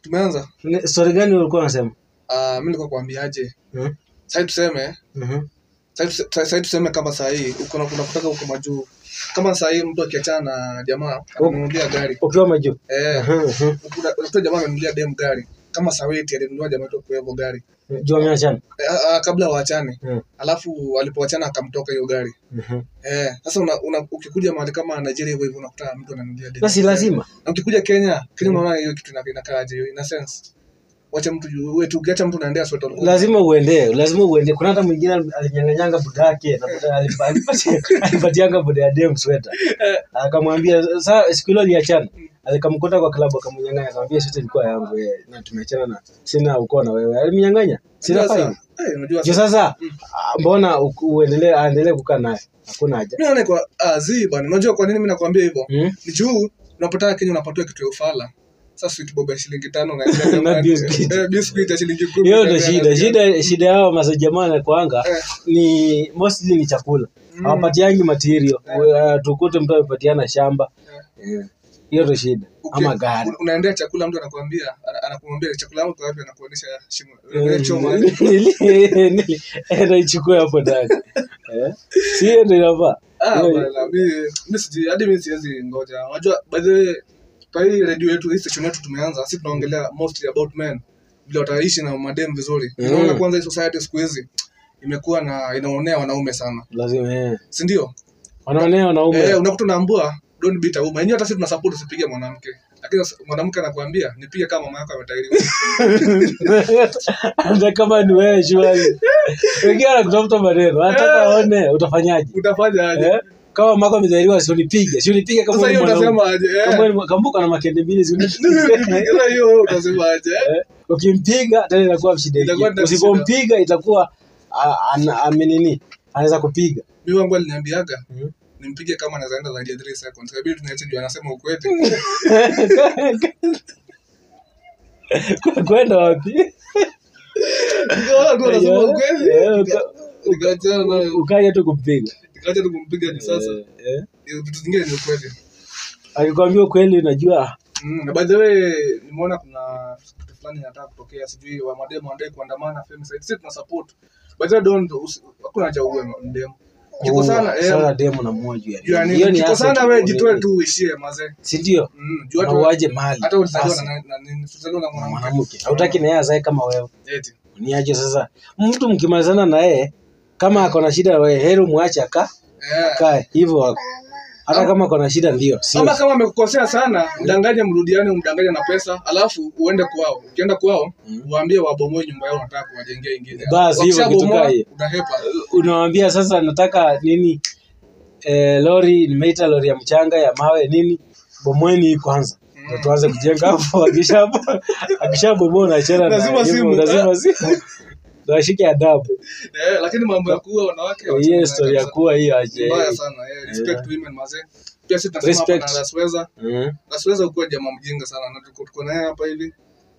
tumeanza Ni- story gani ulikuwa unasema uh, mi nilikuwa kuambiaje Hmm? sai tuseme Mhm. sai tuse- sai- sai tuseme kama sahii unakutaka huko majuu kama sahii mtu akiachana na jamaa ananunulia gari ukiwa majuu eh, Mhm, mhm. unakuta unakuta jamaa amenunulia dem gari kama saweti alinunua jamaa wetu kwa hivyo gari juu ameachana eh, ah, ah, kabla waachane Mm. alafu alipoachana akamtoka hiyo gari Mhm. eh, sasa una, una, ukikuja mahali kama Nigeria hivyo hivyo unakuta mtu ananunulia dem na si lazima na ukikuja Kenya Kenya unaona hiyo kitu ina- inakaaje hiyo ina sense wacha mtu juu wewe tu ukiacha mtu naendea sweta ulikuwa lazima uende lazima uende kuna hata mwingine alinyanganyanga buda yake na buda alipa- alipatia- alipatianga buda ya dem sweta akamwambia saa siku hilo aliachana alikamkuta kwa klabu akamnyanganya akamwambia sweta ilikuwa yangu eh, na tumeachana na sina uko na wewe alimnyanganya sina Unajua faini sasa- eh, unajua juu sasa sasa ah, mbona u- uendelee aendelee kukaa naye hakuna haja mimi naona kwa ah, zi bwana unajua kwa nini mimi nakwambia hivyo Hmm? ni juu unapotaka Kenya unapatiwa kitu ya ufala sasa sweet bob ya shilingi tano na Na biscuit. eh, biscuit ya shilingi kumi hiyo ndo na- shida shida shida yao masajamaa nakwanga Eh. ni mostly ni chakula hawapatiangi material uh, tukute mtu amepatiana shamba Eh, hiyo ndo shida Uki- ama gari un- unaendea chakula mtu anakuambia ana- anakuambia chakula yangu kwa wapi anakuonyesha shimo Eh, Ile choma nili- nili- enda ichukue hapo ndani Eh, si hiyo ndo inafaa Ah, Hiyo- bwana, mi- mi siji- hadi mi siwezi ngoja unajua by the way kwa hii redio yetu hii station yetu tumeanza si tunaongelea mostly about men vile wataishi na madem vizuri Mm. unaona kwanza hii society siku hizi imekuwa na inaonea wanaume sana lazima eh. si ndio wanaonea wanaume eh, unakuta unaambua don't beat a woman yenyewe hata sisi tuna support usipige mwanamke lakini s- mwanamke anakuambia nipige kama mama yako ametairiwa hata kama ni wewe shwari wengine anakutafuta maneno anataka aone utafanyaje utafanya aje eh? kama mako amezaliwa si unipige si unipige kama sasa wewe hiyo ni mwanaume. utasema aje Kama eh? wewe ni- kambuka na makende mbili si unipige Sasa hiyo wewe utasema aje eh? Eh, ukimpiga tena inakuwa shida Itakuwa ingine. tena usipompiga itakuwa a- ana- amenini anaweza kupiga mi wangu aliniambiaga Mhm. nimpige kama anaweza enda zaidi ya 3 seconds kabidi tunaache juu anasema ukweli kwenda wapi Nikaona tu anasema ukweli Eh, Nika- nikaachana nayo ukaja tu kumpiga nikaacha tu kumpiga hadi sasa Eh, eh. Eh, vitu zingine ni ukweli akikwambia ukweli unajua Mm, na by the way nimeona kuna kitu fulani inataka kutokea sijui wa mademo wanadai kuandamana femicide sisi tuna support by the way don't usi- hakuna haja uwe mdemo kiko sana eh sana demo na moja juu ya juu ya nini. nini? Hiyo ni kiko asset sana wewe kwa jitoe nini. tu uishie mazee si ndio Mm, juu na hata uaje mali hata ulizaliwa Sasa, na na nini ulizaliwa na mwanamke mwanamke hautaki na yeye azae kama wewe eti niaje sasa mtu mkimalizana na yeye kama ako na shida wewe heri mwache aka eh akae hivyo wako hata kama ako na shida ndio sio ama kama amekukosea sana mdanganye mrudiane umdanganye na pesa alafu uende kwao ukienda kwao uwaambie wabomoe nyumba yao unataka kuwajengea ingine Basi, hivyo kitu Wakishabomoa, kaa hiyo. unahepa unawambia sasa nataka nini eh, lori nimeita lori ya mchanga ya mawe nini bomweni hii kwanza Ndio tuanze kujenga hapo akisha- akishabomoa unachana na Lazima hivyo, simu. lazima simu Ndio ashike adabu eh, lakini mambo ya kuua wanawake hiyo wachana story ya kabisa. kuwa hiyo aje mbaya sana eh, respect women mazee pia sisi tunasema hapa Respect. na Lasweza Mhm. Lasweza ukuwa jamaa mjinga sana na tuko tuko naye hapa hivi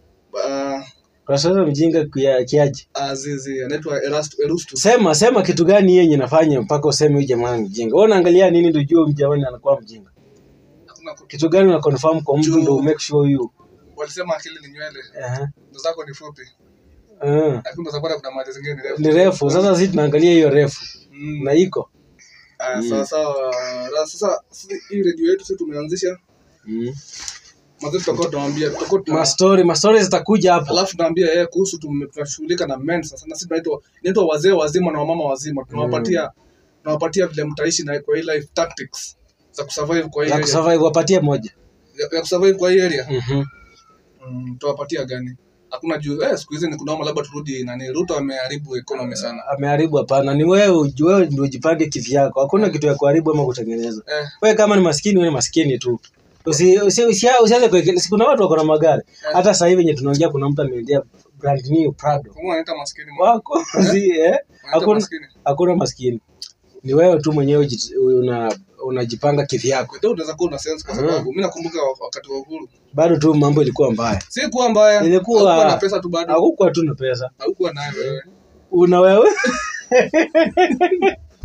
Ah, kwa sasa mjinga kia- kiaje Azizi anaitwa Erastu- Erustus sema sema kitu gani yenye nafanya mpaka useme huyu jamaa ni mjinga wewe unaangalia nini ndio ujue huyu jamaa anakuwa mjinga Hakuna ku- kitu gani una confirm kwa mtu Juu- ndio make sure you walisema akili ni nywele Aha. ndo zako ni fupi Ah. lakini utapata kuna mali zingine ni refu ni refu sasa sisi tunaangalia hiyo refu Mm. na iko Ah, sawa sawa Ra- sasa sisi- hii redio yetu sisi tumeanzisha mm. mazee tutakuwa tunawambia tutakuwa tuna mastori mastori zitakuja hapa alafu tunaambia yeye kuhusu tume- tunashughulika na men sasa na sisi tunaitwa inaitwa wazee wazima na wamama wazima tunawapatia tunawapatia vile mtaishi na kwa hii life tactics za kusurvive kwa hii za area kusurvive wapatie moja ya, ya kusurvive kwa hii area Mhm. mm, tuwapatia gani hakuna juu eh, siku hizi ni kunaoma labda turudi nani Ruto ameharibu economy sana ameharibu hapana ni wewe uji- wewe ndio ujipange kivyako hakuna kitu ya kuharibu ama kutengeneza eh, wewe kama ni maskini wewe ni maskini tu usi usi- usia- usianze kuwekele si kuna watu wako na magari hata sasa hivi wenye tunaongea kuna mtu ameendea brand new Prado kama wanaita maskini mwa- wako si eh wanaita hakuna maskini hakuna maskini ni wewe tu mwenyewe uji- una unajipanga kivyako Ndio unaweza kuwa una sense kwa sababu mimi nakumbuka wa- wakati wa uhuru bado tu mambo ilikuwa mbaya si kuwa mbaya Ilikuwa- Haukuwa na pesa tu bado hakukuwa tu na pesa haukuwa nayo wewe una wewe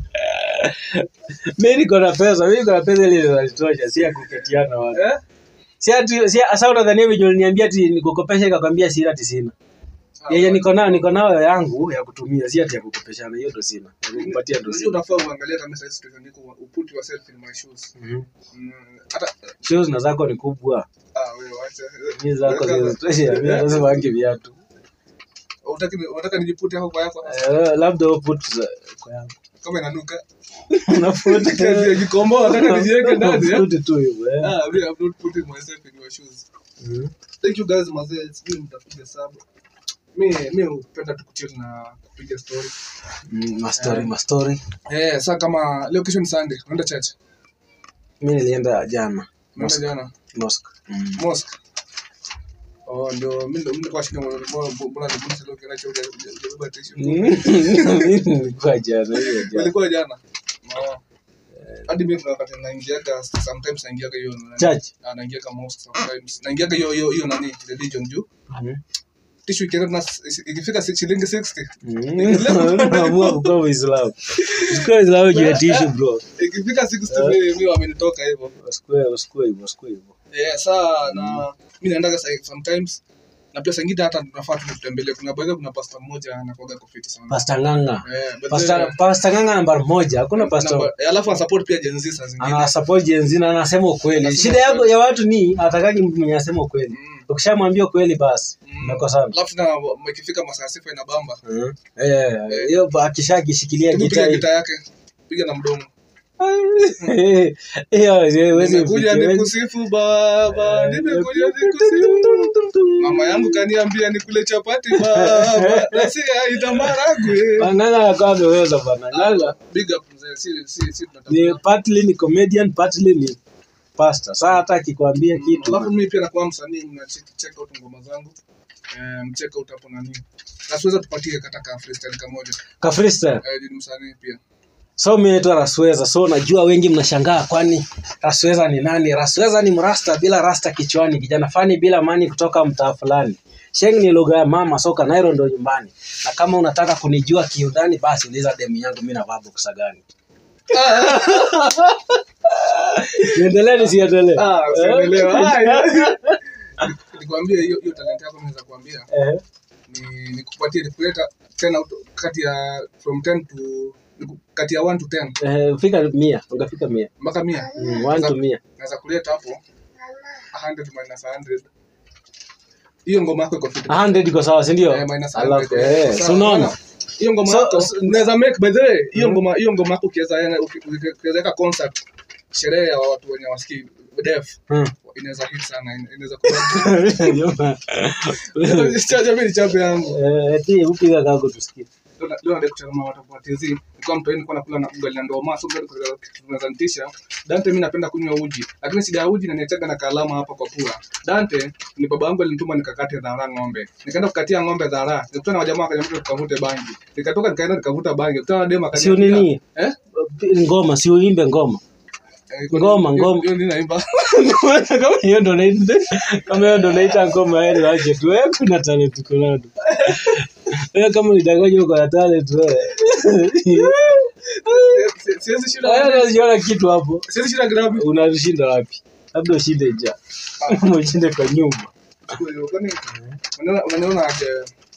mi niko na pesa mi niko na pesa ile inanitosha si ya kuketiana watu eh si ati si sasa unadhania venye uliniambia ati nikukopesha ikakwambia sina ati sina yenye niko nayo niko nayo yangu ya kutumia si ati ya kukopeshana hiyo ndo sina ya kukupatia ndo Unajua sina unafaa uangalie kama sasa situation niko uput yourself in my shoes. Mhm. Mm, hata shoes na zako ni kubwa ah wewe acha. mi zako Wewe kama- zizitosha mi lazima wange viatu Unataka unataka nijipute hapo kwa yako Eh, labda uput za- kwa yangu kama inanuka. unafuta Kazi ya kikombo nataka nijiweke ndani. eh? Unafuta tu hivyo eh. Ah, me, I'm not putting myself in your shoes. Mhm. Thank you guys mazee, sijui mtapiga sub. Mi mi hupenda tu kuchill na kupiga story. Mm, mastori mastori Eh, sasa kama leo kesho ni Sunday, unaenda church? mi nilienda jana Unaenda jana mosque Mm. mosque. Oh, ndio mimi ndio mimi nilikuwa shida mbona mbona nilikuwa leo kila chote hujabeba tissue. Mimi nilikuwa jana hiyo jana Ulikuwa jana? Oh. Hadi mimi kuna wakati naingiaga sometimes naingiaga hiyo church Ah, naingiaga mosque sometimes. Naingiaga hiyo hiyo hiyo nani religion juu. Mhm. Tissue ikienda na ikifika si- shilingi 60. Mm. Naamua kukuwa Muislamu. Usikuwe Muislamu juu ya tishu bro. Ikifika 60 mimi mimi wamenitoka hivyo. Usikuwe usikuwe hivyo, usikuwe hivyo. Eh, saa na mimi naendaga sa- sometimes na pia sangine hata tunafaa tutembelee. Kuna baadhi kuna pastor mmoja anakuaga kofiti sana. Pastor Nganga. Eh, but Pastor then- Pastor Nganga namba moja. Hakuna pastor Namba- eh, alafu anasupport pia Gen Z saa zingine. ana support Gen Z na anasema ukweli. Anasema Shida yako ukweli. ya watu ni atakaki mtu mwenye anasema ukweli. Mm. Ukishamwambia ukweli basi Mm. umekosana. Alafu tena ikifika masaa sifa inabamba. Mhm. Eh, hiyo akisha akishikilia Hebu piga gitaa. gita yake. Piga na mdomo. Hiyo huwezi Nimekuja mfikia. nikusifu baba, nimekuja nikusifu. Mama yangu kaniambia nikule chapati baba, na si aidha maragwe. Nganga anakuwa ameweza bana. Nganga Big up mzee, si si si ni tunatafuta. partly ni comedian partly ni pastor saa hata akikwambia kitu Alafu mimi pia nakuwa msanii, mna check check out ngoma zangu. Eh, mcheck out hapo nani. Na siweza tupatie kata ka freestyle kamoja. ka freestyle Eh, ni msanii pia. so mi naitwa rasweza so najua wengi mnashangaa kwani rasweza ni nani rasweza ni mrasta bila rasta kichwani kijana fani bila mani kutoka mtaa fulani sheng ni lugha ya mama so kanairo ndo nyumbani na kama unataka kunijua kiundani basi uliza demu yangu mi navaa boksa gani niendelee nisiendelee Ah, usielewe. Ah, yeah. Nikwambie hiyo hiyo talent yako naweza kuambia. Eh, ni nikupatie nikuleta 10 out kati ya from 10 to niku- kati ya 1 to 10 eh, fika mia ungafika mia mpaka 100 Mm, one to mia naweza kuleta hapo 100 minus 100 hiyo ngoma yako iko fit 100 iko sawa si ndio Eh, minus alafu 100, eh, eh, si sawa, unaona unaona? hiyo ngoma So- yako so- unaweza make by the way hiyo ngoma hiyo ngoma yako ukiweza yana- uki- uki- ukiweza weka concert sherehe ya watu wenye wasikii deaf Hmm. inaweza hit sana ina- inaweza kuwa chacha mimi ni chape yangu Eh, eti upiga kako tusikie leo leo ndio kuchana watu kwa TZ nilikuwa mtu nilikuwa nakula na ugali na ndoma so tunaweza nitisha Dante mimi napenda kunywa uji lakini shida ya uji na niachaga na kalama hapa kwa pua Dante ni baba yangu alinituma nikakate dhara ng'ombe nikaenda kukatia ng'ombe dhara nikutana na wajamaa wakaniambia tukavute bangi nikatoka nikaenda nikavuta bangi kutana na dema si nini eh ngoma si uimbe ngoma Eh, Ngoma, ngoma. hiyo nini naimba kama hiyo ndo naita kama hiyo ndo naita ngoma yale wache tu wewe kuna talent uko nayo wewe kama unidanganya uko na talent wewe Si- siwezi shida wewe unajiona kitu hapo siwezi shida grabi unashinda wapi labda ushinde ja ushinde kwa nyumba kwani unaniona unaniona aje